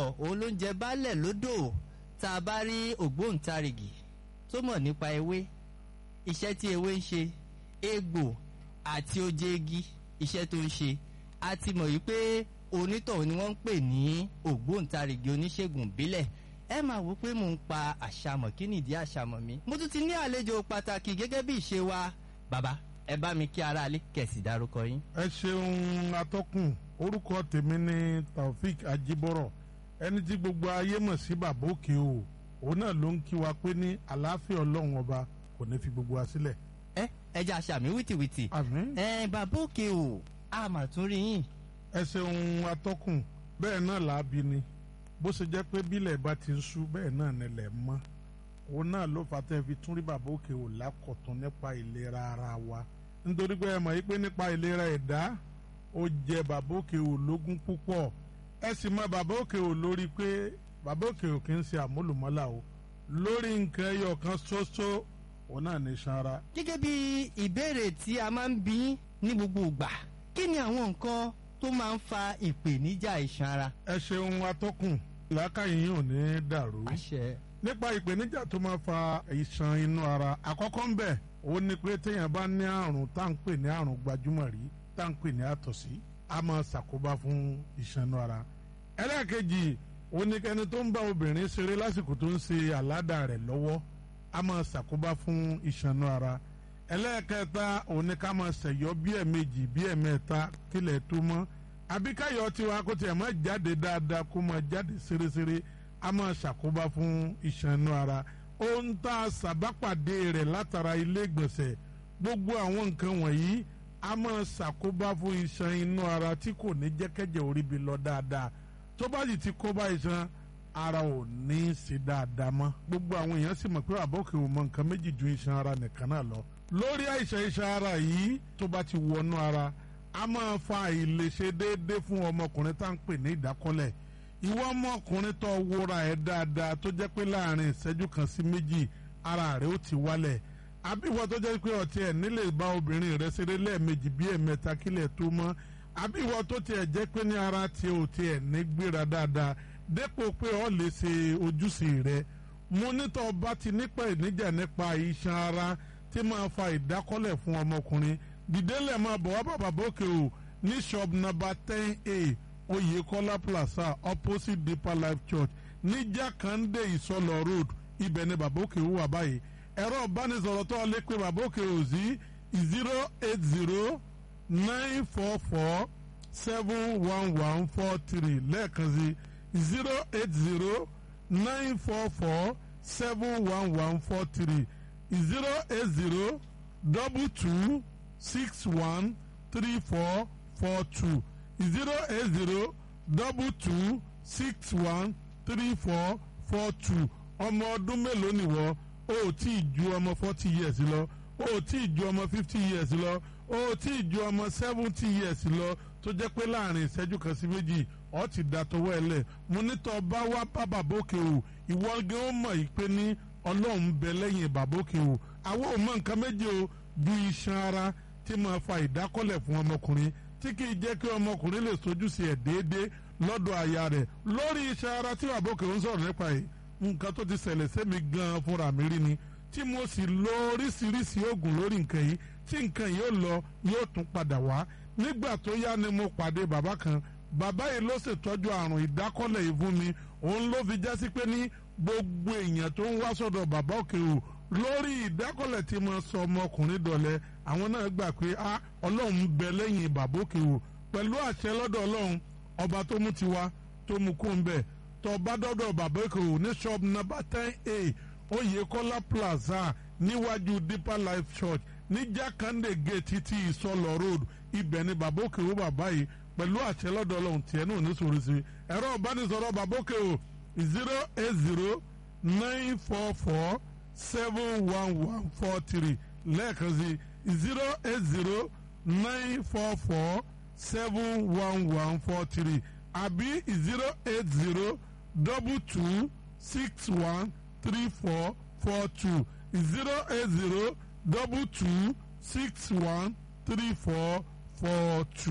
ọ̀pọ̀lọpọ̀ òun ló ń jẹ baálẹ̀ lódò tá a bá rí ògbóǹtarìgì tó mọ̀ nípa ewé iṣẹ́ tí ewé ń ṣe egbò àti oje igi iṣẹ́ tó ń ṣe a ti mọ̀ yìí pé onítọ̀hún ni wọ́n ń pè ní ògbóǹtarìgì oníṣègùn ìbílẹ̀ ẹ máa wò pé mò ń pa àṣàmọ̀ kí nìdí àṣàmọ̀ mi mo tún ti ní àlejò pàtàkì gẹ́gẹ́ bí ìṣe wa bàbá ẹ bá mi kí aráalé kẹ̀sì dárúkọ yín. ẹ ṣeun atọ́kùn orúkọ tèmi ni taofik ajibọrọ ẹni tí gbogbo ayé mọ̀ sí bàbá òkè o òun náà ló ń kí wa pé ní àlàáfíà ọlọ́run ọba kò ní fi gbogbo wa sílẹ̀. ẹ ẹ jẹ́ àṣàmì wìtìwìtì àmín. ẹ bàbá òkè o a mà tún rí yín. ẹ ṣeun atọ́kùn bẹ́ẹ̀ náà làábi ni bó ṣe jẹ́ pé bílẹ̀ bá ti ń ṣú bẹ́ẹ̀ náà nílẹ̀ mọ́ òun náà ló fà tẹ́ fi tún rí bàbá òkè o lákọ̀tún nípa ìlera ara wa nítorí pé ẹ mọ̀ yí pé nípa ìlera ẹ̀dá ó jẹ bàbá òkè o lógún púpọ̀ ẹ sì mọ bàbá òkè o lórí pé bàbá òkè o kì í ṣe àmúlùmọ́là o lórí nǹkan ẹyọ kan ṣoṣo òun náà ní sanra. gẹ́gẹ́ bí ìbéèrè tí a máa ń bí ní gbogbo ìgbà kí ni àwọn nǹkan tó máa ń fa ìpèníjà iṣan ara. ẹ ṣeun atọ́kùn làákàyè yìí ò ní dàrú. àṣẹ. nípa ìpèníjà tó máa fa ìṣàn inú ara àkọ́kọ́ ń bẹ̀ ó ní pé téèyàn bá ní àrùn tá à ń pè ní àrùn gbajúmọ̀ rí tá à ń pè ní àtọ̀sí a máa ṣàkóbá fún ìṣàn inú ara. ẹlẹ́ẹ̀kejì ó ní kẹ́ni tó ń bá obìnrin ṣeré lásìkò tó ń ṣe àládà rẹ̀ lọ́wọ́ a máa ṣàkóbá fún ìṣàn inú ara. ẹlẹ́ẹ̀kẹta ó ní ká máa ṣẹ̀yọ́ bí ẹ̀ẹ̀mejì bí ẹ̀ẹ̀mẹ́ta kílẹ̀ tó mọ́ àbíkáyọ̀ tiwa kó tiẹ̀ máa jáde dáadáa kó máa jáde ṣeréṣeré a máa ṣàkóbá fún iṣan inú ara ohun tá a ṣàbápàdé rẹ̀ látara ilé ìgbọ̀nsẹ̀ gbogbo àwọn nǹkan wọ̀nyí a máa ṣàkóbá fún iṣan inú ara tí kò ní jẹ́kẹ́jẹ́ orí bi lọ dáadáa tó bá sì ti kóbá iṣan ara ò ní í ṣe dáadáa mọ́ gbogbo àwọn èèyàn sì mọ̀ pé àbọ̀kè ò mọ nǹkan méjì ju iṣan ara nìkan náà lọ lórí àìsàn iṣan ara yìí tó bá ti wọnú ara a máa fa àìlèṣe déédéé fún ọmọkùnrin tá à ń pè ní ìdákọ́lẹ̀ ìwọ ọmọkùnrin tó wúra ẹ̀ dáadáa tó jẹ́ pé láàrin ìṣẹ́jú kan sí méjì ara rẹ̀ ó ti wálẹ̀ àbíwọ tó jẹ́ pé ọtí ẹ̀ nílè bá obìnrin rẹ̀ ṣeré lẹ́ẹ̀mejì bí ẹ̀mẹ́ta kílẹ̀ tó mọ́ àbíwọ tó tiẹ̀ jẹ́ pé ní ara tiẹ̀ ò tiẹ̀ ní gbéra dáadáa dépò pé ọ lè ṣe ojúṣe rẹ̀ mo nítọ́ bá ti nípa ìníjà nípa iṣan ara tí máa fa ìdákọ́lẹ̀ fún ọmọkùnrin dìdélẹ̀ máa bọ̀ wá bàbá bókè o ní shop number ten a Oyèkọ́lá plaza opposite Deeper Life Church ní Jákàndé Ìsọlọ road ibẹ̀ ni bàbá òkè wà báyìí ẹ̀rọ ìbánisọ̀rọ̀ tó lè pe bàbá òkè o sí zero eight zero nine four four seven one one four three lẹ́ẹ̀kan sí zero eight zero nine four four seven one one four three zero eight zero double two six one three four four two zero eight zero double two six one three four four two ọmọ ọdún mélòó nìwọ o ò tí ì ju ọmọ forty years lọ o ò tí ì ju ọmọ fifty years lọ o ò tí ì ju ọmọ seventy years lọ tó jẹ́ pé láàrin ìṣẹ́jú kan sí méjì ọ ti da tọwọ́ ẹ lẹ̀ mo nítọ́ bá wá bá bàbókè o ìwọ gan ó mọ̀ yìí pé ní ọlọ́run bẹ lẹ́yìn bàbókè o àwọn ò mọ nǹkan méje o ju iṣan ara tí máa fa ìdákọ́lẹ̀ fún ọmọkùnrin tí kì í jẹ́ kí ọmọkùnrin lè sojúṣe ẹ̀ déédéé lọ́dọ̀ aya rẹ̀ lórí iṣan ara tí bàbókè ń sọ̀rọ̀ nípa yìí nǹkan tó ti ṣẹlẹ̀ sẹ́mi gan-an fúnra mi rí ni tí mo sì lo oríṣiríṣi oògùn lórí nǹkan yìí tí nǹkan yìí ó lọ yóò tún padà wá nígbà tó yá ni mo pàdé bàbá kan bàbá yìí ló ṣètọ́jú àrùn ìdákọ́lẹ̀ yìí fún mi òun ló fi jásí pé ní gbogbo èèyàn tó ń wá sọ́dọ̀ bàbá òkè o lórí ìdákọ́lẹ̀ tí mo sọ ọmọkùnrin dọ̀lẹ́ àwọn náà gbà pé a ọlọ́run ń bẹ lẹ́yìn bàbá òkè o pẹ̀lú àṣẹ lọ́dọ̀ ọlọ́run ọba tó mú tiwa tó mú kó ń bẹ̀ tó bá dọ́dọ̀ bàbá òkè o ní shop number ten a Oyèkọ́lá plaza níwájú Deeper Life Church ní Jákàndé gate títí ìsọlọ road ibẹ̀ ni bàbá òkè o bàbá yìí pẹ̀lú àṣẹ lọ́dọ̀ ọlọ́run tiẹ̀ náà ní sòrò sí ẹ̀rọ ìbánisọ̀rọ̀ bàbá òkè o zero eight zero nine four four seven one one four three lẹ́ẹ̀kan sí zero eight zero nine four four seven one one four three àbí zero eight zero double two six one three four four two zero eight zero double two six one three four four two.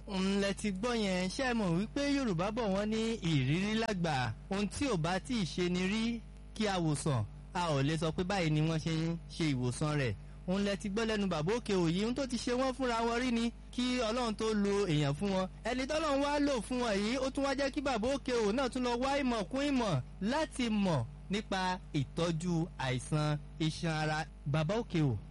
ńlẹ̀ ti gbọ́ yẹn ṣé ẹ mọ̀ wípé yorùbá bọ̀ wọ́n ní ìrírí lágbà ohun tí ò bá tí ì ṣe ni rí kí a wòsàn a ò lè sọ pé báyìí ni wọ́n ṣe ń ṣe ìwòsàn rẹ̀ òun lẹ ti gbọ́ lẹ́nu bàbá òkè òyì ohun tó ti ṣe wọ́n fúnra wọn rí ni kí ọlọ́run tó lo èèyàn fún wọn ẹni tọ́lọ́run wá lò fún wọn yìí ó tún wá jẹ́ kí bàbá òkè òun náà tún lọ wá ìmọ̀ kún ìmọ̀ láti mọ̀ nípa ìtọ́jú àìsàn iṣan ara bàbá òkè ò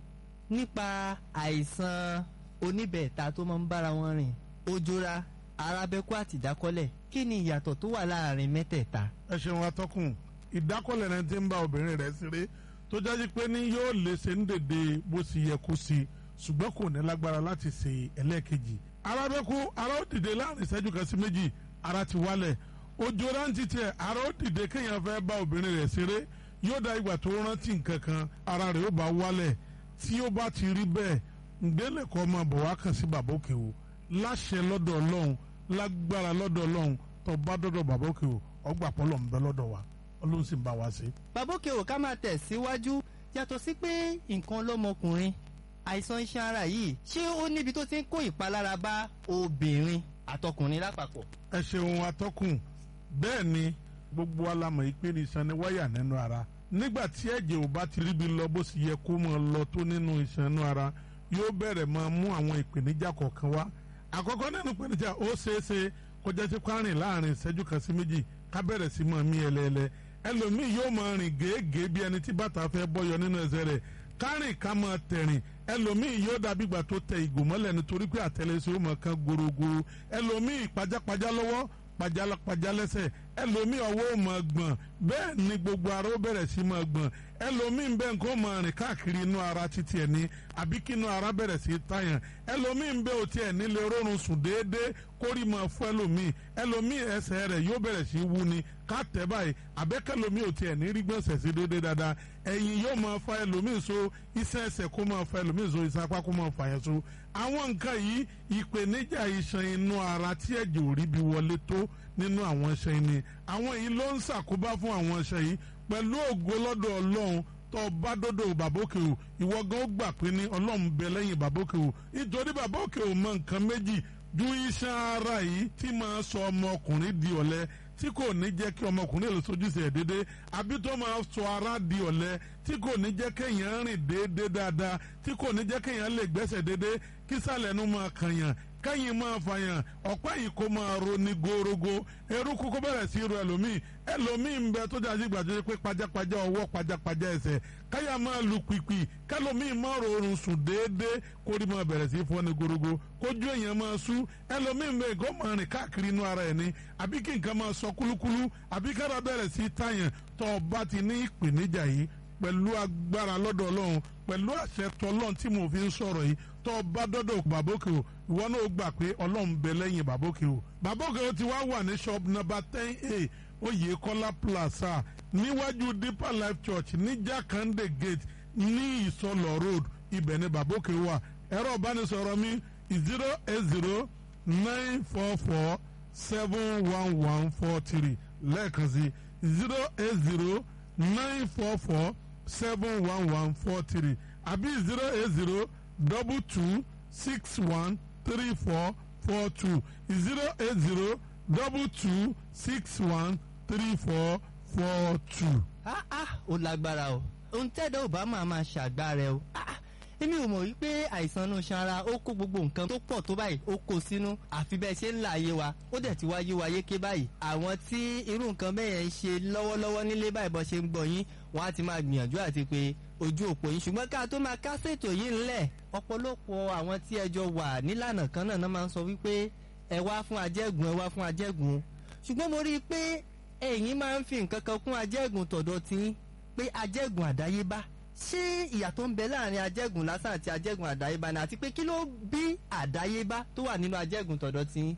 nípa àìsàn oníbẹ̀ẹ̀ta tó máa ń bára wọn rìn ojora arábẹ́kú àti ìdákọ́lẹ̀ kí ni ìyàtọ̀ tó wà láàrin mẹ́tẹ̀ẹ̀ta. ẹ ṣeun atọ́kùn ìdákọ́lẹ̀ rẹ ti ń bá obìnrin rẹ̀ ṣeré tó jáde pé ní yóò lè ṣe ń dèdè bó ṣe yẹ kó ṣe ṣùgbọ́n kò ní lágbára láti ṣe ẹlẹ́ẹ̀kejì arábẹ́kú ara ó dìde láàrin ìṣẹ́jú kan sí méjì ara ti wálẹ̀ ojora ń titẹ̀ ara ó dìde kéèyàn fẹ́ bá obìnrin rẹ̀ ṣeré yóò dá ìgbà tó rántí nǹkan kan ara rẹ̀ ó bá wálẹ̀ tí ó bá ti rí bẹ́ẹ̀ ǹgbẹ́lẹ̀ kọ́ máa bọ̀ wá kàn sí bàbá òkè o láṣẹ lọ́dọ̀ ọlọ́run lágbára lọ́dọ̀ ọlọ́run tó bá dọ́dọ̀ bàbá òkè o ọgbà pọ́lọ̀ ń bẹ lọ́dọ̀ wa ọlọ́run sì ń bá wa ṣe. bàbá òkè ò ká máa tẹ̀ síwájú yàtọ̀ sí pé nǹkan lọ́mọkùnrin àìsàn iṣan ara yìí ṣé ó níbi tó ti ń kó ìpalára bá obìnrin àtọkùnrin lápapọ̀. ẹ ṣeun atọ́kùn bẹ́ẹ̀ ni gbogbo alamọ̀ ìpè ní iṣan ni wáyà nínú ara nígbà tí ẹ̀jẹ̀ ò bá ti ríbi lọ bó sì yẹ kó máa lọ tó nínú iṣan inú ara yóò bẹ̀rẹ̀ máa mú àwọn ìpèníjà kọ̀ọ̀kan wá àkọ́kọ́ nínú ìpèníjà ó ṣeéṣe kó jẹ́ sí kwárìn láàrin ìṣẹ́jú kan sí méjì ká bẹ̀rẹ̀ sí máa mí ẹlẹ́ẹ̀lẹ́ ẹlòmíì yóò máa rìn gèégèé bí ẹni tí bàtà fẹ́ bọ́yọ nínú ẹsẹ̀ rẹ̀ kárìn ká máa tẹ̀rìn ẹlòmíì yóò dàbí ìgbà tó tẹ ìgò mọ́lẹ̀ nítorí pé àtẹlẹsẹ̀ ó máa kan gorogoro ẹlòmíì pajápajá lọ́wọ́ pajápajá lẹ́sẹ̀ ẹlòmíì ọwọ́ ò máa gbọ̀n bẹ́ẹ̀ ni gbogbo ara ó bẹ̀rẹ̀ sí máa gbọ̀n ẹlòmíì bẹ́ẹ̀ nǹkan máa rìn káàkiri inú ara títí ẹ̀ ní àbí kí inú ara bẹ̀rẹ̀ sí tàyàn ẹlòmíì bẹ́ẹ̀ ò tiẹ̀ nílé rọrùn sùn déédéé kórì máa fún ẹlòmíì ẹlòmíì ẹsẹ̀ rẹ̀ yóò bẹ̀rẹ̀ sí wú ni ká tẹ̀ báyìí àbẹ́kẹ́lòmíì ò tiẹ̀ ní rí gbọ̀nsẹ̀ sí déédéé dáadáa ẹ̀yìn yóò máa fa ẹlòmíì so iṣẹ́ ẹsẹ̀ kó máa fa ẹlòmíì so iṣẹ́ apá kó máa fa yẹn so àwọn nǹkan yìí ìpèníjà iṣan inú ara tí ẹ̀jẹ̀ ò rí bí wọlé tó nínú àwọn iṣan yìí ni àwọn yìí ló ń ṣàkóbá fún àwọn iṣan yìí pẹ̀lú ògo lọ́dọ̀ ọlọ́run tó bá dọ́dọ̀ bàbókè o ìwọ gan ó gbà pé ní ọlọ́run bẹ lẹ́yìn bàbókè o nítorí bàbókè o mọ nǹkan méjì ju iṣan ara yìí tí máa sọ ọmọkùnrin di ọ̀lẹ tí kò ní jẹ́ kí ọmọkùnrin lè sojúṣe ẹ̀ déédéé àbí tó máa sọ ara di ọ̀lẹ tí kò ní jẹ́ kéèyàn rìn déédéé dáadáa tí kò ní jẹ́ kéèyàn lè gbẹ́sẹ̀ déédéé kí sàlẹ̀ nu máa kànyàn kẹ́yìn máa fàyàn ọ̀pá yìí kó máa ro ní gorogo eruku kó bẹ̀rẹ̀ sí ro ẹlòmíì ẹlòmíì ń bẹ tó dájú gbàdúrà pé pajápajá ọwọ́ pajápajá ẹsẹ̀ káyà máa lu pìpì kẹlòmíì máa rọrùn sùn déédéé kórì máa bẹ̀rẹ̀ sí fọ́ ní gorogo kójú èèyàn máa sú ẹlòmíì ń bẹ kó máa rìn káàkiri inú ara ẹ̀ ní àbí kí nǹkan máa sọ kúlúkúlú àbí kára bẹ̀rẹ̀ sí tàyàn tó o bá ti ní ìpèníjà yìí pẹ̀lú agbára lọ́dọ̀ ọlọ́run pẹ̀lú àṣẹ tọlọ́run tí mo fi ń sọ̀rọ̀ yìí tó o bá dọ́dọ̀ bàbókè o ìwọ náà gbà pé ọlọ́run bẹ lẹ́yìn bàbókè o bàbókè o ti wá wà ní shop number ten a oyèkọ́lá plaza níwájú deeper life church ní jakande gate ní ìsọlọ road ibẹ̀ ni bàbókè wà ẹ̀rọ ìbánisọ̀rọ̀ mi zero eight zero nine four four seven one one four three lẹ́ẹ̀kan sí zero eight zero nine four four seven one one four three àbí zero eight zero double two six one three four four two zero eight zero double two six one three four four two. ah ah ó lágbára o ohun tẹ́dọ̀ ò bá máa máa ṣàgbára ẹ o ah ah èmi ò mọ̀ wípé àìsàn inú ṣanra ó kó gbogbo nǹkan tó pọ̀ tó báyìí ó kó sínú àfi bẹ́ẹ̀ ṣe ń là ayé wa ó dẹ̀ ti wá yé wa yéké báyìí àwọn tí irú nǹkan bẹ́ẹ̀ yẹn ń ṣe lọ́wọ́lọ́wọ́ nílé báyìí bọ́ ṣe ń gbọ́ yín wọ́n á ti máa gbìyànjú àti pé ojú òpó yín ṣùgbọ́n ká tó máa kásètò yìí ńlẹ̀ ọ̀pọ̀lọpọ̀ àwọn tí ẹjọ́ wà nílànà kan náà náà máa ń sọ wípé ẹ wá fún ajẹ́gùn ẹ wá fún ajẹ́gùn ṣùgbọ́n mo rí i pé ẹ̀yin máa ń fi nǹkan kan kún ajẹ́gùn tọ̀dọ̀ tí pé ajẹ́gùn àdáyébá ṣé ìyàtọ̀ ń bẹ láàrin ajẹ́gùn lásán àti ajẹ́gùn àdáyébá ni àti pé kí ló bí àdáyébá tó wà nínú ajẹ́gùn tọ̀dọ̀ tí.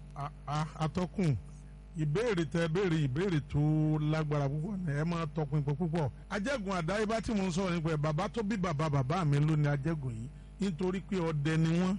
atọ́kùn ìbéèrè tẹ béèrè ìbéèrè tó lágbára púpọ̀ ní ẹ máa tọpinpin púpọ̀ ajẹ́gùn àdáyébá tí mo ń sọ̀rọ̀ nípa ẹ̀ bàbá tó bí bàbá bàbá mi ló ní ajẹ́gùn yìí nítorí pé ọdẹ ni wọ́n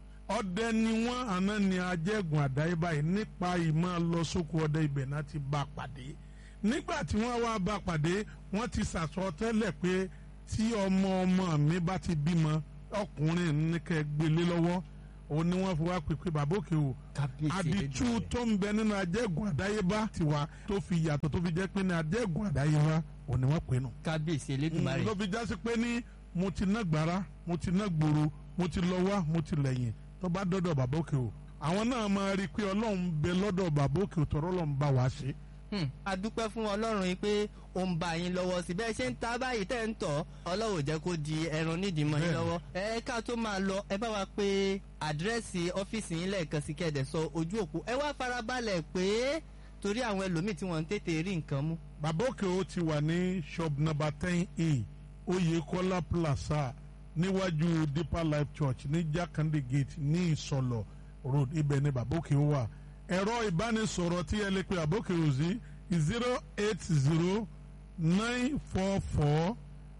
ọdẹ ni wọ́n àná ni ajẹ́gùn àdáyébá yìí nípa ìmọ̀ lọ sóko ọdẹ ibẹ̀ náà ti bá pàdé nígbà tí wọ́n wá bá pàdé wọ́n ti sàsọ tẹ́lẹ̀ pé tí ọmọ ọmọ mi bá ti bímọ ọkùnrin ní kẹ́ gbélé lọ́wọ́ òun ni wọ́n fi wá pèpè bàbá òkè o àdìtú tó ń bẹ nínú ajẹ́gùn àdáyébá tiwa tó fi yàtọ̀ tó fi jẹ́ pé ní ajẹ́gùn àdáyébá òun ni wọ́n pè nù. kábíyèsí elédùnmarè. ló fi jásí pé ní mo ti ná gbàrà mo ti ná gbòòrò mo ti lọ wá mo ti lẹ́yìn tó bá dọ́dọ̀ bàbá òkè o àwọn náà máa rí i pé ọlọ́run bẹ lọ́dọ̀ bàbá òkè o tọ́rọ́ lọ́n bá wa ṣe. a dúpẹ́ fún ọlọ́run yìí pé ó ń bá yín lọ́wọ́ sí bẹ́ẹ̀ ṣe ń ta báyìí tẹ́ ń tọ̀ ọlọ́run ò jẹ́ kó di ẹran nídìí mọ́ yín lọ́wọ́ ẹ ká tó máa lọ ẹ bá wa pé àdírẹ́sì ọ́fíìsì yín lẹ́ẹ̀kan sí kẹ́ẹ̀dẹ̀ sọ ojú òpó ẹ wá farabalẹ̀ pé torí àwọn ẹlòmíì tí wọ́n ń tètè rí nǹkan mú. bàbá òkè o ti wà ní shop number ten a Oyèkọ́lá plaza níwájú Deeper Life Church ní Jakande Gate ní Ìsọlọ̀ road ibẹ̀ ni bàbá òkè o wà ẹ̀rọ ìbánisọ̀rọ̀ tí ẹ lè pe bàbá òkè o sí zero eight zero nine four four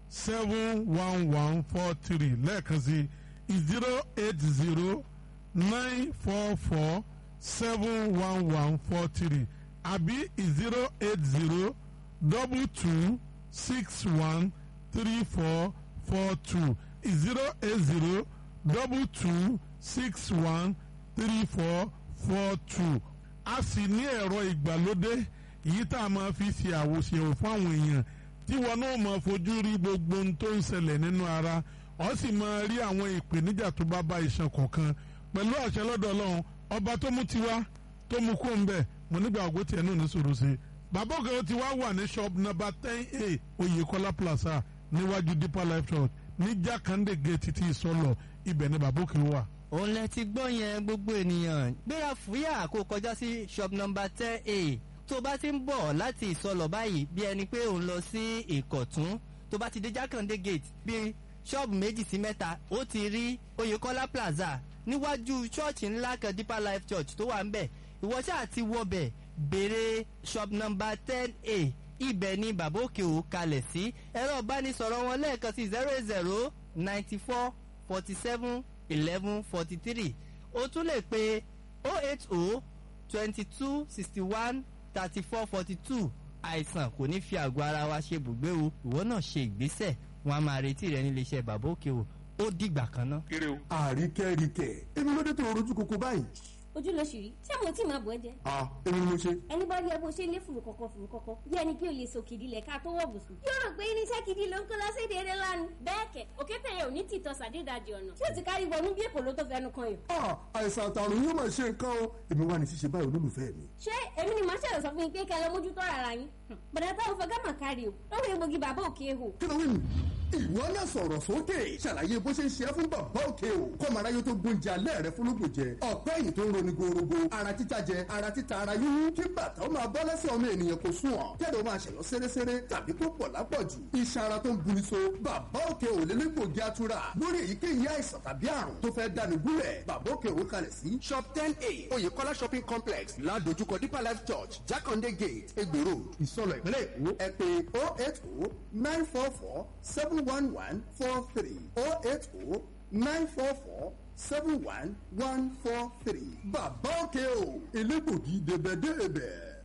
seven one one four three lẹ́ẹ̀kan sí zero eight zero nine four four seven one one four three àbí zero eight zero double two six one three four four two zero eight zero double two six one three four four two a sì ní ẹ̀rọ ìgbàlódé èyí tá a máa fi ṣe àwòṣe fún àwọn èèyàn tí wọn náà máa fojú rí gbogbo ohun tó ń ṣẹlẹ̀ nínú ara ọ sì máa rí àwọn ìpèníjà tó bá bá iṣan kọ̀ọ̀kan pẹ̀lú àṣẹ lọ́dọ̀ ọlọ́run ọba tó mú tiwa tó mú kó ń bẹ̀ mo nígbà ògbó tiẹ̀ náà ní sòrò sí i bàbá òkè tí wàá wà ní shop number ten a Oyèkọ́lá plaza níwájú Deeper Life Church ní Jákàndé gate ti ìsọlọ ibẹ̀ ni bàbá òkè wà òun lẹ ti gbọ́ yẹn gbogbo ènìyàn gbéra fúyà kó kọjá sí shop number ten a tó bá ti ń bọ̀ láti ìsọlọ̀ báyìí bí ẹni pé òun lọ sí ìkọ̀tún tó bá ti dé jákàndé gate bí ṣọ́ọ̀bù méjì sí mẹ́ta ó ti rí oyèkọ́lá plaza níwájú ṣọ́ọ̀ṣì ńlá kan deeper life church tó wà ń bẹ̀ ìwọ ṣáà ti wọbẹ̀ béèrè shop number ten a ibẹ̀ ni bàbá òkè ò kalẹ̀ sí ẹ̀rọ ìbánisọ̀rọ̀ wọn lẹ́ẹ̀kan sí zero eight zero ninety four forty seven eleven forty three o tún lè pe oh eight oh twenty two sixty one thirty four forty two àìsàn kò ní fi àgọ́ ara wa ṣe bùgbé o ìwọ náà ṣe ìgbésẹ̀ wọn a máa retí rẹ nílé iṣẹ́ bàbá òkè o ó dìgbà kan ná. àríkẹ́ríkẹ́ èmi ló dé tó rojú koko báyìí. ojú ló ṣì rí tí àwọn tí máa bọ̀ ẹ́ jẹ́. a èmi ni mo ṣe. ẹni bá rí ẹ bó ṣe lé fùrù kọ̀kọ̀ fùrù kọ̀kọ̀ bí ẹni pé o lè sòkìdí lẹ̀ ká tó wọ̀ bùsùn. yóò rò pé irinṣẹ́ gidi ló ń kó lọ sí èdè eré lánàá. bẹ́ẹ̀ kẹ̀ òkété yẹn ò ní tìtọ́ sàdédàjì ọ̀nà tí ó ti kárí wọnú bí èkó ló tó fẹnu kan yìí. a àìsàn àtàrùn yóò máa ṣe nǹkan o èmi wà ní ṣíṣe báyìí olólùfẹ́ mi. ṣé èmi ni màá ṣẹlẹ̀ sọ fún yín pé kẹ́ lọ mójútó ara yín. bọ̀dá táwọn fẹ́ gámà kárí o lọ́wọ́ egbògi bàbá òkè hò. kí ló wí nù. ìwọ náà sọ̀rọ̀ sókè ṣàlàyé bó ṣe ń ṣe é fún bàbá òkè o kọ́mọ aráyé tó gbóúnjẹ alẹ́ rẹ fúnlógún jẹ ọ̀pẹ́ yìí tó ń roni gorogo ara títa jẹ ara títa ara yíyún kí bàtà ó máa bọ́ lẹ́sẹ̀ ọmọ ènìyàn kò sùn ọ̀ kẹ́lẹ́ ó máa ṣẹ̀yọ́ séréséré tàbí kó pọ̀ lápọ̀jù iṣan ara tó ń buni so bàbá òkè ò lé légbògi atura lórí èyíkéyìí àìsàn tàbí àrùn tó fẹ́ dáni gúnlẹ̀ bàbá òkè ò kalẹ̀ sí shop ten a oyèkọ́lá shopping complex ládojúkọ deeper life church jákàndé gate egbò road ìsọlọ ìpínlẹ̀ èkó ẹ pé oh eight oh nine four four seven one one four three oh eight oh nine four four seven one one four three. bàbá òkè o elégbògi débẹ̀débẹ̀.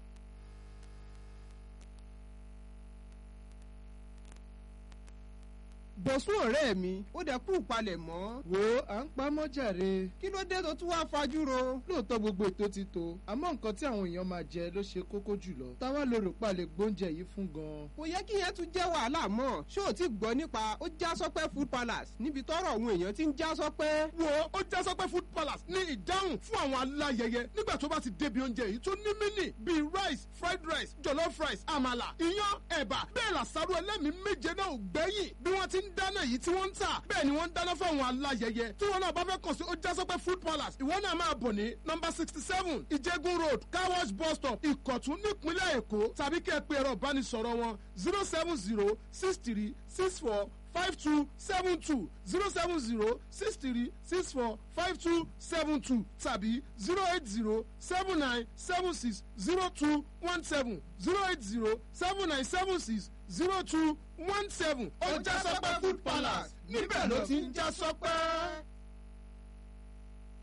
bọ̀sùn ọ̀rẹ́ mi ó dẹ̀ kú palẹ̀ mọ́. wo à ń pa mọ́jàre kí ló dé tó tún wá fajúro. lóòótọ́ gbogbo ètò ti tó àmọ́ nǹkan tí àwọn èèyàn máa jẹ ló ṣe kókó jùlọ. táwa lè rò palẹ̀ gbóúnjẹ yìí fún gan. kò yẹ kí yẹn tún jẹ́ wàhálà mọ́. ṣé o ti gbọ́ nípa ó já sọ́pẹ́ food palace níbi tọ́rọ̀ àwọn èèyàn ti ń já sọ́pẹ́. wo ó já sọ́pẹ́ food palace ní ìdáhùn fún àwọn aláyẹyẹ nígbà tó bá ti débi oúnjẹ yìí tó ní mínì bíi rice fried rice jollof rice àmàlà iyán ẹ̀bà bẹ́ẹ̀ làṣàrò ẹlẹ́mìí méje náà ò gbẹ́yìn bí wọ́n ti ń dáná yìí tí wọ́n ń tà bẹ́ẹ̀ ni wọ́n ń dáná fún àwọn aláyẹyẹ tí wọ́n náà bá fẹ́ kàn sí ojásọ́pẹ́ food palace ìwọ náà máa bọ̀ ní nọmba sixty seven ìjẹ́gun road car wash bus stop ìkọ̀tún nípínlẹ̀ èkó tàbí kẹ́ ẹ pé ẹ̀rọ ìbánisọ̀rọ̀ wọn zero seven zero six three six four five two seven two zero seven zero six three six four five two seven two tàbí zero eight zero seven nine seven six zero two one seven zero eight zero seven nine seven six zero two one seven. ọjà sọpẹ́ food palace níbẹ̀ ló ti ń já sọpẹ́.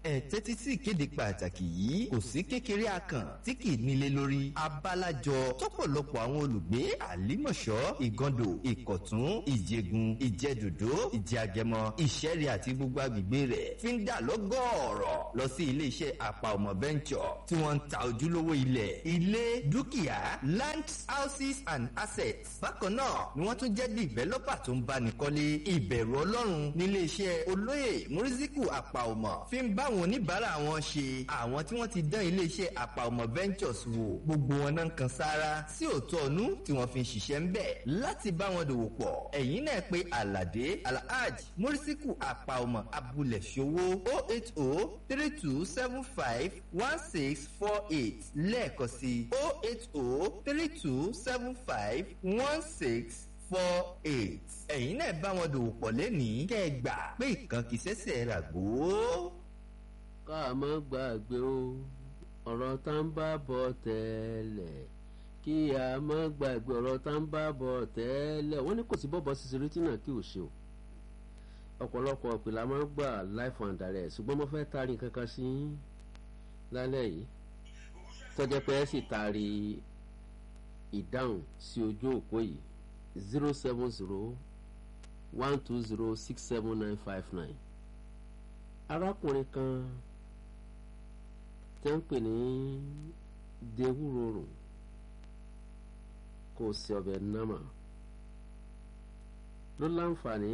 ẹ tẹ́tí sí ìkéde pàtàkì yìí kò sí kékeré akàn tí kì í nílé lórí abálájọ tọ́pọ̀lọpọ̀ àwọn olùgbé àlímọ̀ṣọ́ ìgàndò ìkọ̀tún ìjẹgun ìjẹdòdó ìjẹagẹmọ ìṣẹ́rí àti gbogbo agbègbè rẹ̀ fi ń dà lọ́gọ́ọ̀rọ̀ lọ sí iléeṣẹ́ àpà ọmọ venture tí wọ́n ń ta ojúlówó ilẹ̀ ilé dúkìá land houses and assets bákan náà ni wọ́n tún jẹ́ developer tó ń báni kọ́lé ìbẹ̀rù ọlọ́run nílé iṣẹ́ olóyè muriziku àpàọmọ fi ń bá àwọn oníbàárà wọn ṣe àwọn tí wọ́n ti dán ilé iṣẹ́ àpàọmọ ventures wò gbogbo wọn náà ń kan sára sí òótọ́ ọ̀nú tí wọ́n fi ń ṣiṣẹ́ ń bẹ̀ láti bá wọn dòwò pọ̀ ẹ̀yìn náà pé alade alhaj muriziku àpàọmọ abúlé ṣòwò o eight o three two seven five one six four eight lẹ́ẹ̀kan sí o eight o three two seven five one six four eight. ẹ̀yin náà bá wọn dòwò pọ̀ lẹ́nìí kẹ́ ẹ gbà pé ìkan kì í ṣẹ̀ṣẹ̀ rà gbó. ká a má gbàgbé o ọ̀rọ̀ tá ń bá bọ̀ tẹ́lẹ̀ kí a má gbàgbé ọ̀rọ̀ tá ń bá bọ̀ tẹ́lẹ̀ wọ́n ní kò sí bọ́bọ̀ sísè rétí náà kí o ṣe o ọ̀pọ̀lọpọ̀ ìpìlẹ̀ máa ń gbà life and direct ṣùgbọ́n mo fẹ́ taari kankan sí lálẹ́ yìí tọ́jẹ́ pé ẹ sì taari ìdáhùn sí ojú òpó yìí zero seven zero one two zero six seven nine five nine arákùnrin kan tẹ́ ń pè ní dewúrorùn kò sí ọbẹ̀ námà ló láǹfààní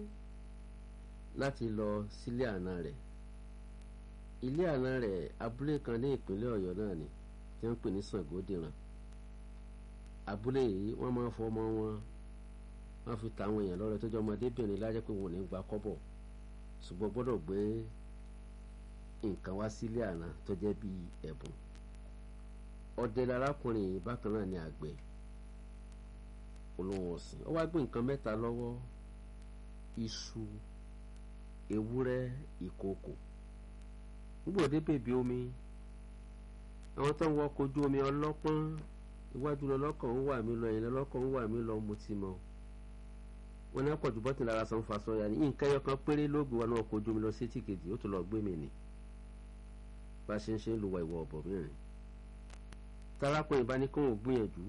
láti lọ sílé àná rẹ̀ ilé àná rẹ̀ abúlé kan ní ìpínlẹ̀ ọ̀yọ́ náà ni tí wọ́n ń pè ní sàngódìran abúlé yìí wọ́n máa ń fọmọ wọn wọ́n fi ta àwọn èèyàn lọ́rẹ tó jẹ́ ọmọdébìnrin lájẹ́ pé wọn ò ní gba kọ́bọ̀ ṣùgbọ́n gbọ́dọ̀ gbé nǹkan wá sílé àná tó jẹ́ bí ẹ̀bùn ọdẹ larákùnrin yìí bákan náà ni àgbẹ̀ olóhùn ọ̀sìn ó wá gbé nǹkan mẹ́ta lọ́wọ́ iṣu ewúrẹ́ ìkookò nígbà òde bèbí omi àwọn tó ń wọ ọkọ̀ ojú omi ọlọ́pọ́n iwájú lọlọ́kàn ń wà mí lọ ẹ̀yìn lọlọ́kàn ń wà mí lọ mo ti mọ̀ wọn ní àpọ̀jù bọ́tì lára san fa sọ́ya ní nǹkan ẹyọ kan péré ló gbé wa ní ọkọ̀ ojú omi lọ sí etí kejì ó tún lọ gbé mi nì bá a ṣe ń ṣe ń lu wa ìwọ ọ̀bọ̀ mìíràn tarápọ̀ ìbá ní kó wọn gbìyànjú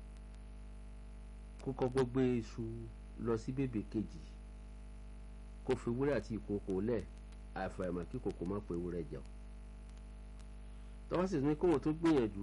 kó kọ́kọ́ gbé iṣu lọ sí bèbè kejì kó fi wúrẹ́ àti ìkòkò lẹ̀ àfàìmọ̀ kí kòkò má pe wúrẹ́ jẹun tọ́wọ́ sì ní kó wọn tó gbìyànjú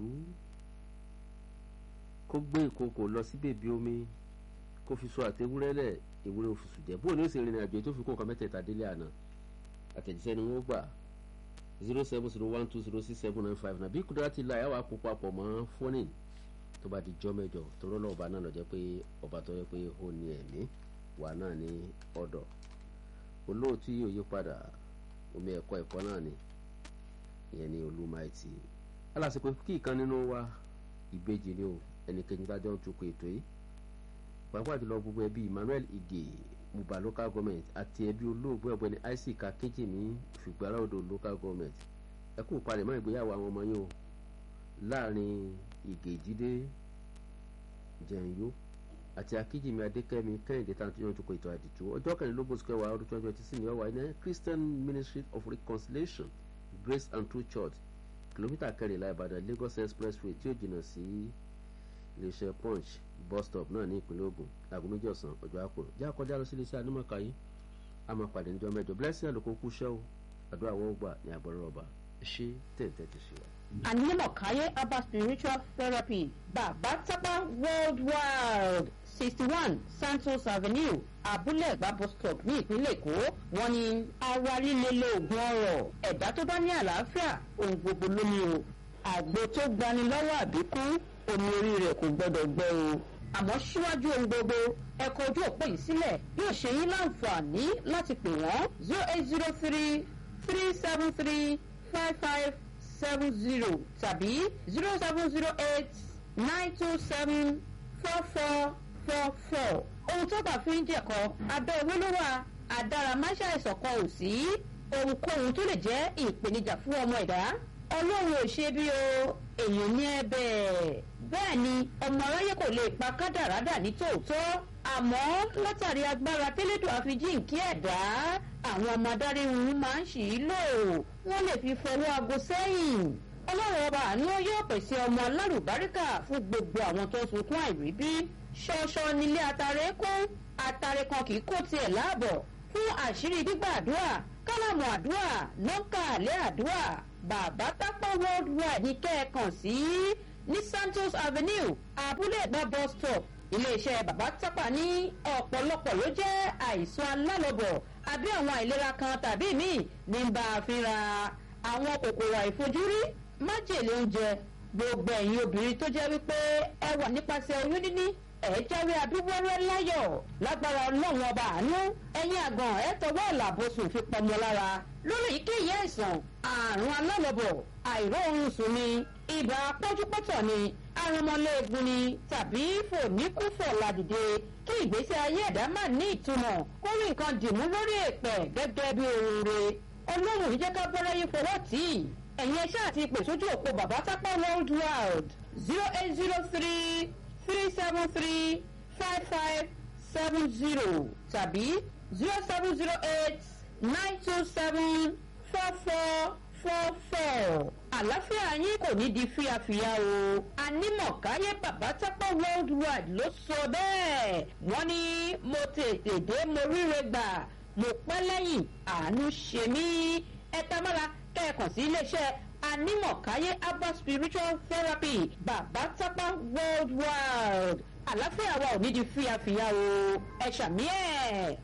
kó gbé ìkòkò lọ sí bèbí omi kó fi so àtẹwúrẹ́ lẹ̀ ìwúrẹ́ òfìsù jẹ́ bóun ní ó sì rìnrìn àjò tó fi kó nǹkan mẹ́tẹ̀ẹ̀ta délé àná àtẹ̀jíṣẹ́ ni wọ́n gbà zero seven zero one two zero six seven nine five nàbí kúndúrà ti la yàwá kó papọ̀ mọ́ fónìn tó bá di jọ́ mẹ́jọ torọ́ lọ́wọ́ ọba náà lọ jẹ́ pé ọba tó yẹ pé ó ní ẹ̀mí wà náà ní ọ̀dọ̀ olóòtú yìí ò yí padà omi ẹ̀kọ́ ẹ̀kọ́ náà ni ìyẹn ní olúmaìtì alásìkò kí ìkan nínú wa ìbejì ni o ẹnikẹ́ni bá jọ ń tukọ̀ ètò yìí pàápàá jùlọ gbogbo ẹbí emmanuel ige muba local government àti ẹbí olóògbé ọ̀gbẹ́ni isaac akínjìmí fìgbàrà odò local government ẹ kú palẹ̀mọ́ ìgbéyàwó àwọn ọmọ yín o láàrin ìgè ìjídé jẹ̀ǹyó àti akínjìmí adékẹ́mi kẹ́hìndé tá à ń tó yàn tukọ̀ ètò àdìtú ọjọ́ kẹrìnlélógún oṣù kẹwàá ọdún twenty twenty six ní ọwà ní christian ministry of reconciliation grace and true church kìlómítà kẹrìnlá ìbàdàn lagos expressway tí ó jìnnà sí iléeṣẹ́ punch bus stop náà ní ìpínlẹ̀ ogun aago méjì ọ̀sán ọjọ́ àpò já kọjá lọ sí iléeṣẹ́ anímọ̀ọ́ká yìí a máa pàdé níjọ́ mẹ́jọ blessing àlùkò kú ṣẹ́ o àdúrà wọn gbà ní àbọ̀rọ̀ ọba ṣé tẹ̀ǹtẹ̀ ti ṣe wa. Anímọ̀káyé Abba Spiritual Therapy Bàbá Tápá Worldwide sixty one Santos Avenue Abúlé Ẹ̀gbá bus stop ní ìpínlẹ̀ Èkó wọ́n ní ara líle lóògùn ọrọ̀ ẹ̀dá tó bá ní àlàáfíà ohun gbogbo ló ní o àgbo tó gbani lọ́wọ́ àbíkú omi orí rẹ̀ kò gbọ́dọ̀ gbẹ o àmọ́ síwájú ohun gbogbo ẹ̀kọ́ ojú òpó yìí sílẹ̀ yóò ṣe yín láǹfààní láti pè wọ́n zero eight zero three three seven three five five seven zero tàbí zero seven zero eight nine two seven four four four four ohun tó bá fi ń jẹ̀kọ́ abẹ́ owó ló wà àdáramáṣá ìsọ̀kan ò sí ohunkóhun tó lè jẹ́ ìpèníjà fún ọmọ ẹ̀dá ọlọ́run ò ṣe bí o èèyàn ní ẹ̀bẹ̀ bẹ́ẹ̀ ni ọmọ aráyé kò lè pa kádàrádà ní tòótọ́ àmọ́ látàrí agbára tẹ́lẹ̀dọ̀ àfijíǹkí ẹ̀dá àwọn ọmọ adarí wọn máa ń ṣì í lò wọ́n lè fi fọwọ́ aago sẹ́yìn ọlọ́run ọba àánú yóò pèsè ọmọ alárùbáríkà fún gbogbo àwọn tó ń sunkún àìríbí ṣọṣọ nílé atare kún atare kan kì í kó tiẹ̀ láàbọ̀ fún àṣírí gbígbàdúrà kálámù àdúrà nọ́ńkà àlẹ́ àdúrà bàbá tápọ̀ worldwide ní kẹ́ẹ̀kan sí ní santos avenue abúlé ẹ̀gbá bus stop iléeṣẹ́ bàbá tápà ní ọ̀pọ̀lọpọ̀ ló jẹ́ àìsàn alálọ́bọ̀ àbí àwọn àìlera kan tàbí míì ní bá a fínra àwọn kòkòrò àìfojúrí májèlé oúnjẹ gbogbo ẹ̀yin obìnrin tó jẹ́ wípé ẹ wà nípasẹ̀ oyún níní ẹ̀ jáwé abíwọ́rẹ́ láyọ̀ lágbára ọlọ́run ọba àánú ẹ̀yin àgàn ẹ̀ tọwọ́ ìlàbọ̀sùn fi pọmọ lára lórí èyíkéyìí àìsàn àrùn alálọ́bọ̀ àìróorun sùn ni ibà pọ́júpọ́tọ̀ ni arúmọléegun ni tàbí fòníkúfọ̀ ládìde kí ìgbésí ayé ẹ̀dá má ní ìtumọ̀ kó rí nǹkan dìmú lórí èpẹ̀ gẹ́gẹ́ bí ohun re ọlọ́run yìí jẹ́ ká bọ́lá yín fọwọ́ tì í ẹ̀yin ẹṣẹ́ àti ìpè sójú òpó bàbá tápá world wide zero eight zero three three seven three five five seven zero tàbí zero seven zero eight nine two seven four four four four àlàáfíà yín kò ní di fíafíà o anímọ̀káyé bàbá tápá world wide ló sọ bẹ́ẹ̀ wọ́n ní mo tètè dé mo ríre gbà mo pẹ́ lẹ́yìn àánú ṣe mí ẹ tamara kẹ́ẹ̀kan sí iléeṣẹ́ anímọ̀káyé abba spiritual therapy bàbá tápá world wide àlàáfíà wa ò ní di fíafíà o ẹ ṣàmì ẹ̀.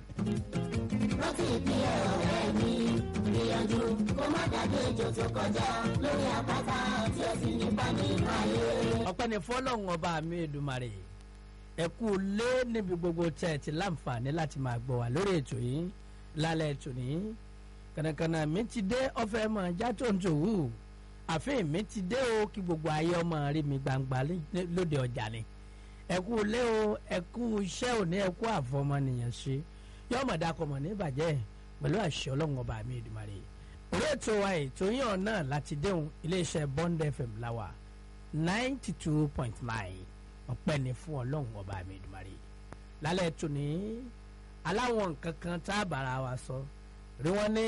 rántí ìpínlẹ̀ ọ̀rẹ́ mi gbìyànjú kó má dàbí ejò tó kọjá lórí àpáta tí ó sì nípa nínú ayé. ọpẹ́ ni fọlọ́run ọba mi èdùmarè ẹ kú lé níbi gbogbo tẹ́ ẹ ti láǹfààní láti máa gbọ́ wá lórí ètò yìí lálẹ́ ètò yìí kànàkànà mi ti dé ọfẹ́ mọ̀ já tó ń tò wù àfihàn mi ti dé o kí gbogbo ayé ọmọ rí mi gbangba lóde ọjà ni ẹ kú lé o ẹ kú iṣẹ́ òní ẹ kú àfọmọnìyàn ṣe yọmọ dakọmọ ní ìbàjẹ́ pẹ̀lú àṣẹ ọlọ́run ọba mi èdùmarè orí ètò wa ètò yín ọ̀nà láti déhùn iléeṣẹ́ bond fm láwà ninety two point nine ọpẹ́ ni fún ọlọ́run ọba mi ìdùmarè lálẹ́ ètò ní aláwọn nǹkan kan tá a bára wa sọ rí wọn ní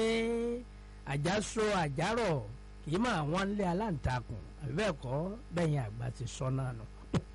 àjàsọ àjàrọ̀ kì í máa wọ́n lé aláǹtakùn àbí bẹ́ẹ̀ kọ́ bẹ́yìn àgbà ti sọ náà nù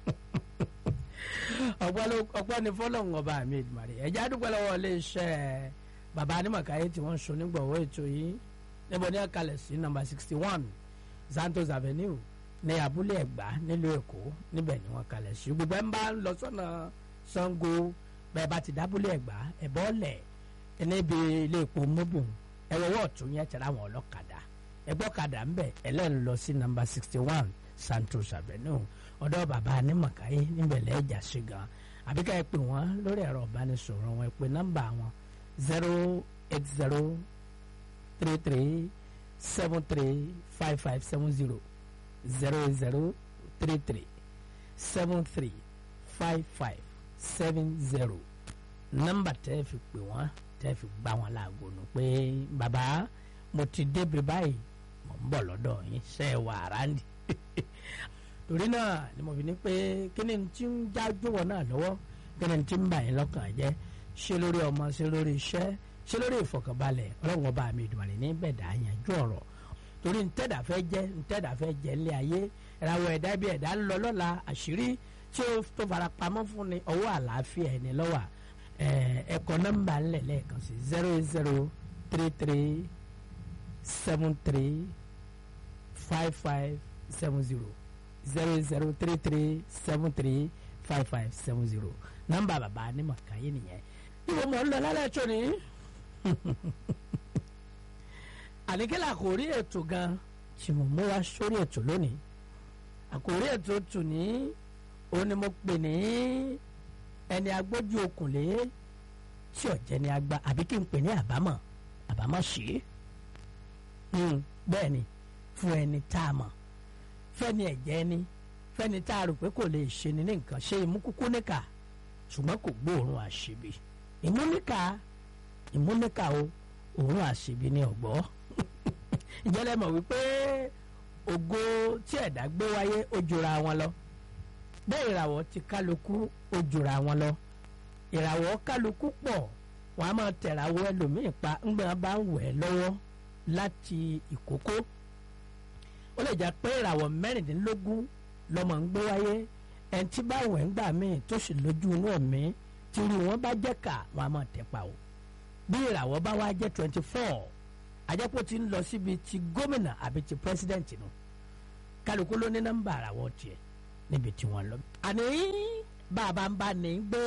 ọpẹ́ ni fọlọ́run ọba mi ìdùmarè ẹ̀já dúpẹ́ lọ́wọ́ iléeṣẹ́ bàbá anímọ̀káyé tí wọ́n ń so nígbọ̀wọ́ ètò yìí níbo ní àkàlẹ̀ sí nọ́mbà sixty one santos avenue ní abúlé ẹ̀gbá nílùú èkó níbẹ̀ ni wọ́n kalẹ̀ sí gbogbo ẹ̀ ń bá lọ sọ́nà sango bẹ́ẹ̀ bá ti dábúlé ẹ̀gbá ẹ̀bọ́ lẹ̀ níbi ilé epo mobil ẹ̀wọ̀wọ́ ọ̀tún yẹn tẹ̀lé àwọn ọlọ́kadà ẹgbọ́kadà ń bẹ̀ ẹlẹ́nu lọ sí nọ́mbà sixty one santos avenue ọ̀dọ́ bàbá anímọ̀káyé níbẹ̀ lẹ́ẹ̀jà sí gan àbíká ẹ pè wọ́n lórí ẹ̀rọ ìbánisọ̀rọ̀ wọn ẹ pè nọ́mbà wọn zero eight zero three three seven three five five seven zero zero zero three three seven three five five seven zero nọ́mbà tẹ́ fi pè wọ́n tẹ́ fi gbá wọn láago nù pé bàbá mo ti débi báyìí mo ń bọ̀ lọ́dọ̀ yín ṣe é wà ráńdì torí náà ni mo fi ní pé kí ni tí ń já jọ̀wọ́ náà lọ́wọ́ kí ni tí ń bà yín lọ́kàn jẹ́ ṣé lórí ọmọ ṣé lórí iṣẹ́ ṣé lórí ìfọkànbalẹ̀ ọlọ́run ọba mi ìdùnnú ní bẹ̀dà yanjú ọ̀rọ̀ torí ntẹ́dà fẹ́ jẹ́ ntẹ́dà fẹ́ jẹ́ ńlẹ̀ ayé ìràwọ̀ ẹ̀dá bí ẹ̀dá ń lọ lọ́la àṣírí tí ó tó fara pamọ́ fún ni ọwọ́ àlàáfíà ẹni lọ́wà ẹ̀kọ́ nọ́mbà ńlẹ̀ lẹ́ẹ̀kan sí zero zero three three seven three five five seven zero zero zero three three seven three five five seven zero nọ́mbà bàbá Anímọ̀káyé nìyẹn ìwọ mọ̀ ń lọ lálẹ́ tó ni àníkẹ́lẹ́ àkòrí ètò gan tí mo mú wá sórí ètò lónìí àkòrí ètò tù ní òun ni mo pè ní ẹni agbójú okùnlé tí ọ̀jẹ̀ ni agba àbí kí n pè ní àbámọ̀ àbámọ̀ sí bẹ́ẹ̀ ni fún ẹni tá a mọ̀ fẹ́ni ẹ̀jẹ̀ ni fẹ́ni tá a rò pé kò lè ṣe ni ní nǹkan ṣe ìmúkúkú níkà ṣùgbọ́n kò gbóòórùn àṣebi ìmúníkà ìmúníkà o òórùn àṣebi ni ọ̀gbọ́ ìjẹ́lẹ̀ mọ̀ wípé ògo tí ẹ̀dá gbé wáyé ó jura wọn lọ bẹ́ẹ̀ ìràwọ̀ ti kálukú ó jura wọn lọ ìràwọ̀ kálukú pọ̀ wọn a máa tẹ̀ràwọ̀ ẹlòmíì pa ńgbà bá ń wẹ̀ lọ́wọ́ láti ìkókó ó lè jẹ́ pé ìràwọ̀ mẹ́rìndínlógún lọ́mọ ń gbé wáyé ẹni tí bá wẹ̀ ń gbà míì tó sì lójú inú ẹ̀mí tí irú wọn bá jẹ́ ká wọn a máa tẹ̀ pa o bí ìràwọ̀ bá wá jẹ́ twenty four àjẹpọ̀ ti ń lọ síbi ti gómìnà àbí ti pírẹsidẹ́ǹtì nù kálukú ló ní nọ́mbà àràwọ̀ tiẹ̀ níbi tí wọ́n lọ. àní bàbá ń bá ní gbé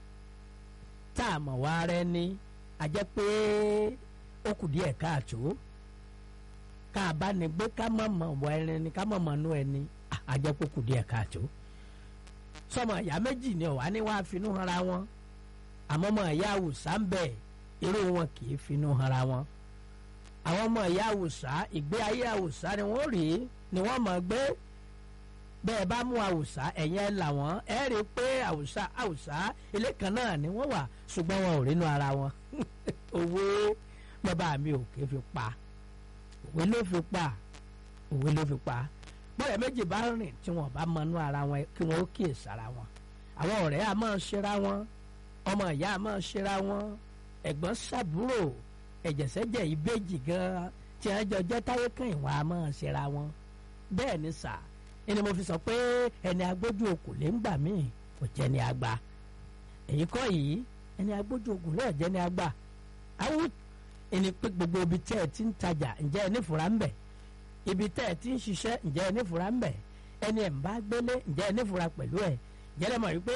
tá a mọ̀ wá rẹ ní àjẹ́ pé ó kù díẹ̀ káàtó ká a bá ní gbé ká mọ̀ mọ̀ wọ ẹni ni ká mọ̀ mọ̀ nú ẹni àjẹ́ pé ó kù díẹ̀ káàtó. sọmọ ìyá méjì ni ọ̀wá ní wàá finú hanra wọn àmọ́ ọmọ ìyá àwùsá ń bẹ̀ irú wọn kì í finú hanra wọn àwọn ọmọ ìyá àwùsá ìgbé ayé àwùsá ni wọ́n rí ni wọ́n mọ̀ gbé bẹ́ẹ̀ bá mú àwùsá ẹ̀yìn ẹ̀ là wọ́n ẹ̀ rí i pé àwùsá àwùsá ilé kan náà ni wọ́n wà ṣùgbọ́n wọn ò rínú ara wọn òwe bàbá mi ò ké fi pa òwe ló fi pa òwe ló fi pa bọ́ọ̀rẹ́ méjì bá rìn tí wọ́n bá mọnú ara wọn kí wọ́n ó kíyè sára wọn àwọn ọ̀rẹ́ a máa ṣera wọn ọmọ ìyá a máa ṣera wọn ẹ̀gbọ́n sàbúrò ẹ̀jẹ̀sẹ̀jẹ̀ ìbejì gan tí wọ́n jọ jẹ́ táyé kan ìwọ̀n a máa ṣera wọn bẹ́ẹ̀ ni sà ẹni mo fi sọ pé ẹni agbójú okùn lè ń gbà míì kò jẹ́ ni àgbà èyí kọ́ yìí ẹni agbójú okùn lè jẹ́ ni àgbà àwọn ẹni pé gbogbo ibi tẹ́ ẹ ti ń tajà ǹjẹ́ ẹni fura ń bẹ̀ ibi tẹ́ ẹ ti ń ṣiṣẹ́ ǹjẹ́ ẹni fura ń bẹ̀ ẹni ẹ̀ ń bá gbélé ǹjẹ́ ẹni fura pẹ̀lú ẹ̀ jẹ́lẹ̀ mọ̀ wípé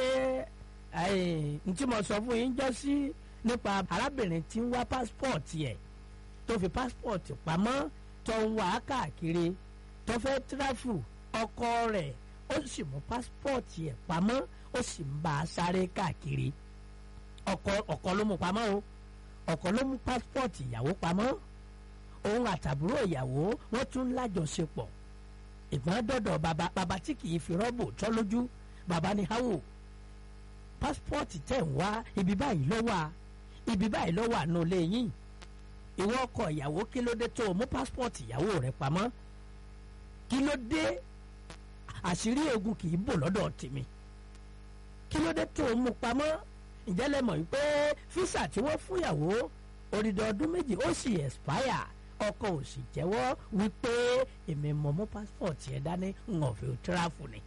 n tí mo sọ fún yín jọ sí nípa arábìnrin tí ń wá pásítọ̀tì ẹ̀ tó fi pásítọ̀tì pamọ́ tó ń wá káàkiri tó fẹ́ tíráfù ọkọ rẹ̀ ó sì mú pásítọ̀tì ẹ̀ pamọ́ ó sì ń bá a sáré káàkiri ọkọ ọkọ ló mú pamọ́ o ọkọ ló mú pásítọ̀tì ìyàwó pamọ́ òun àtàbúrò ìyàwó wọ́n tún lájọṣepọ̀ ìgbọ́n dọ̀dọ̀ bàbá bàbá tí kì í fi rọ́bù tọ́ lójú bàbá ní háwò pásítọ̀tì tẹ̀ ń wá ibi báyìí ló wà ibi báyìí ló wà nù lẹ́yìn ìwọ ọkọ ìyàwó kí ló dé tó o mú pásítọ̀tì ìyàwó rẹ pamọ́ kí ló dé àṣírí ogun kì í bò lọ́dọ̀ tèmi kí ló dé tó o mú pamọ́ ǹjẹ́ lẹ mọ̀ wípé físà tí wọ́n fún ìyàwó odidi ọdún méjì ó sì expire ọkọ ò sì jẹ́wọ́ wípé èmi mọ̀ mú pásítọ̀tì ẹ̀ dání ń ọ̀fẹ́ tíráfù ni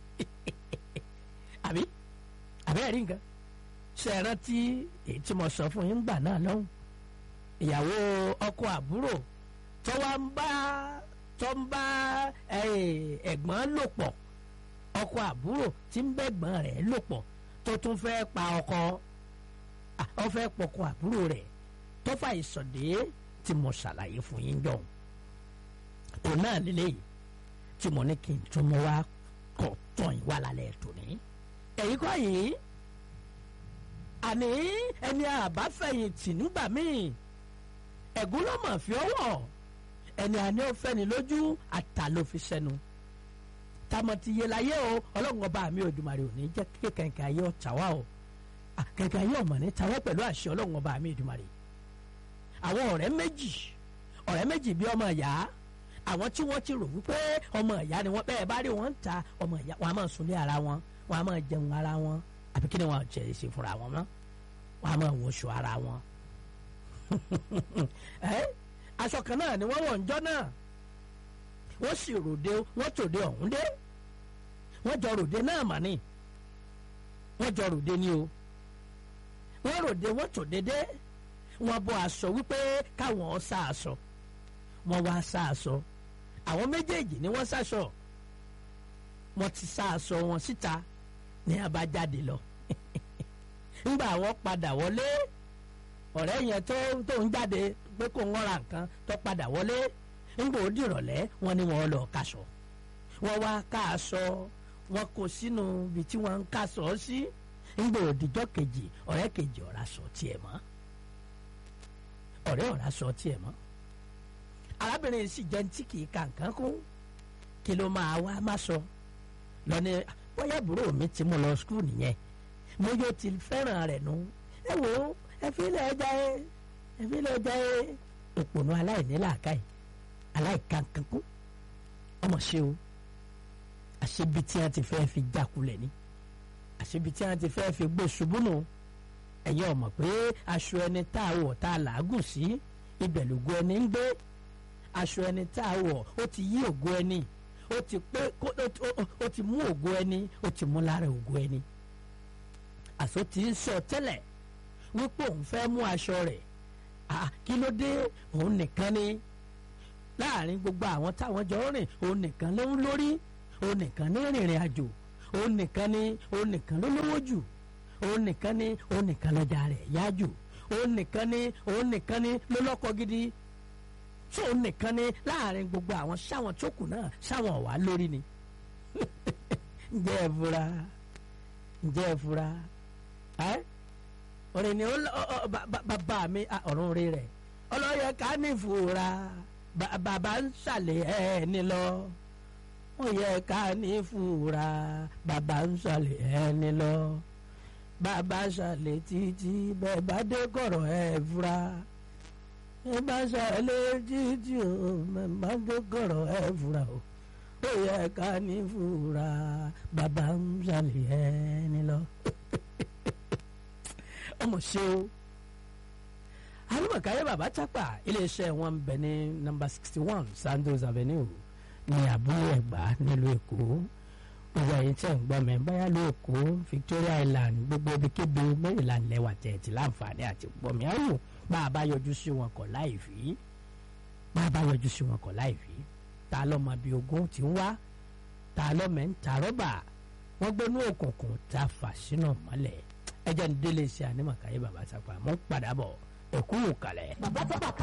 àbí àbẹ́ ẹ̀rí nǹkan ṣe é rántí èyí tí mo sọ fún yín gbà náà lọ́hùn ìyàwó ọkọ àbúrò tó wá ń bá tó ń bá ẹ̀gbọ́n lò pọ̀ ọkọ àbúrò tí ń bẹ́gbọ́n rẹ̀ lò pọ̀ tó tún fẹ́ pa ọkọ ọ fẹ́ pọkọ àbúrò rẹ̀ tó fà ìsọ̀dé tí mo ṣàlàyé fún yín jọ̀hún òun náà lélẹ́yìí tí mo ní kí n tún mọ́ wá kọ̀ tán ìwà lálẹ́ tòní èyí kọ́ yìí àní ẹni àbáfẹ̀yìntì nígbà míì ẹ̀gún ló mọ̀ fi ọwọ́ ẹni àní ó fẹ́ni lójú àtà ló fi sẹ́nu tamọ̀ ti yé láyé o ọlọ́run ọba mi Òdùmarè ò ní jẹ́ kí kẹ̀kẹ́ ayé ọ̀tà wá o kẹ̀kẹ́ ayé ọ̀mọ̀ ní tawọ́ pẹ̀lú àṣẹ ọlọ́run ọba mi Òdùmarè àwọn ọ̀rẹ́ méjì ọ̀rẹ́ méjì bí ọmọ ìyá àwọn tí wọ́n ti rò wípé ọmọ ìyá ni wọ́n bẹ́ẹ̀ bá rí wọn ń ta ọmọ ìyá wọn a máa sunlé ara wọn wọn a máa jẹun ara wọn àbí kí ni wọn jẹ ṣe fúnra wọn mọ́ wọn a máa wọṣọ ara wọn. ẹ aṣọ kan náà ni wọ́n wọ̀ ń jọ́ náà wọ́n sì ròde wọ́n tòde ọ̀hún dé wọ́n jọ ròde náà mà ní wọ́n jọ ròde ni o wọ́n ròde wọ́n tòde dé wọ́n bọ́ aṣọ wípé káwọn sá aṣọ wọ́n wá sá aṣọ àwọn méjèèjì ni wọ́n sáṣọ wọ́n ti sá aṣọ wọn síta ní abájáde lọ ńgbà wọ́n padà wọlé ọ̀rẹ́ yẹn tó tó ń jáde pé kò ń ra nǹkan tó padà wọlé ńgbà ó dìrọ̀lẹ́ wọ́n ní wọ́n lọ kaṣọ wọ́n wá ká aṣọ wọ́n kó sínú ibi tí wọ́n ń kaṣọ sí ńgbà òdìjọ́ kejì ọ̀rẹ́ kejì ọ̀rá sọ tiẹ̀ mọ́ ọ̀rẹ́ ọ̀rá sọ tiẹ̀ mọ́ arábìnrin sì jẹ́ tí kì í ka nǹkan kún kí ló máa wá má sọ lọ́ni bóyá àbúrò mi ti mú lọ skul nìyẹn mo yóò ti fẹ́ràn rẹ̀ nu ẹ wo ẹ fi ilẹ̀ ẹja ẹ ẹ fi ilẹ̀ ẹja ẹ òpònú aláìní làákàyè aláìkankankún ọmọ ṣe o àṣebi tí wọn ti fẹ́ fi jákulẹ̀ ni àṣebi tí wọ́n ti fẹ́ fi gbé ṣubú nù ẹ̀yin ọ̀mọ̀ pé aṣọ ẹni tá a wọ̀ tá a làágùn sí ibẹ̀ lògo ẹni ń gbé aṣọ ẹni tá a wọ̀ ó ti yí ògo ẹni ó ti pé kó- ó ti- ó- ó ti mú ògo ẹni ó ti mú lára ògo ẹni àṣọ tí ń sọ tẹ́lẹ̀ wípé òun fẹ́ mú aṣọ rẹ̀ ah, kí ló dé òun nìkan ni láàrin gbogbo àwọn táwọn jọ rìn òun nìkan ló ń lórí òun nìkan ní rìnrìn àjò òun nìkan ni òun nìkan ló lówó jù òun nìkan ni òun nìkan lọ́jà rẹ̀ yá jù òun nìkan ni òun nìkan ni ló lọ́kọ gidi tó òun nìkan ni láàrin gbogbo àwọn sáwọn tó kù náà sáwọn ọ̀wá lórí ni ǹjẹ́ ẹ fura ǹjẹ́ ẹ fura ẹ́ orin ni ó lọ- ọ- ọ- ba- ba- bàbá mi ah, ọ̀run rí rẹ̀ ọlọ́yẹ ká ní ìfura ba- bàbá ń ṣàlẹ̀ ẹ̀ ní lọ ó yẹ ká ní ìfura bàbá ń ṣàlẹ̀ ẹ̀ ní lọ bàbá ṣàlẹ̀ títí bẹ́ẹ̀ bá dé kọ̀rọ̀ ẹ̀ fura ẹ bá ṣàlẹ̀ títí o bẹ́ẹ̀ bá dé kọ̀rọ̀ ẹ̀ fura o ó yẹ ká ní ìfura bàbá ń ṣàlẹ̀ ẹ̀ ní lọ ọmọ ṣe o alimakaye baba chapa iléeṣẹ́ wọn bẹ ní nọ́mbà sixty one sandos avenue ní àbúrò ẹ̀gbá nílùú èkó gbogbo ẹ̀yin tẹ́ ń gbọ́ mi báyà ló èkó victoria island gbogbo ibikíbi maryland lẹ́wà tẹ̀ ti láǹfààní àti gbọ́ mi ayò bá a bá yọjú sí wọn kọ̀ láì fi bá a bá yọjú sí wọn kọ̀ láì fi ta lọ́mọ bíi ogún ti ń wá ta lọ́mọ ń ta rọ́bà wọ́n gbénú òkùnkùn ta fà sínú mọ́lẹ̀ ẹjẹ́ ń délé iṣẹ́ ànímọ̀káyé bàbá sápá mọ́ padà bọ̀ ẹ̀kú kalẹ̀. bàbá sábà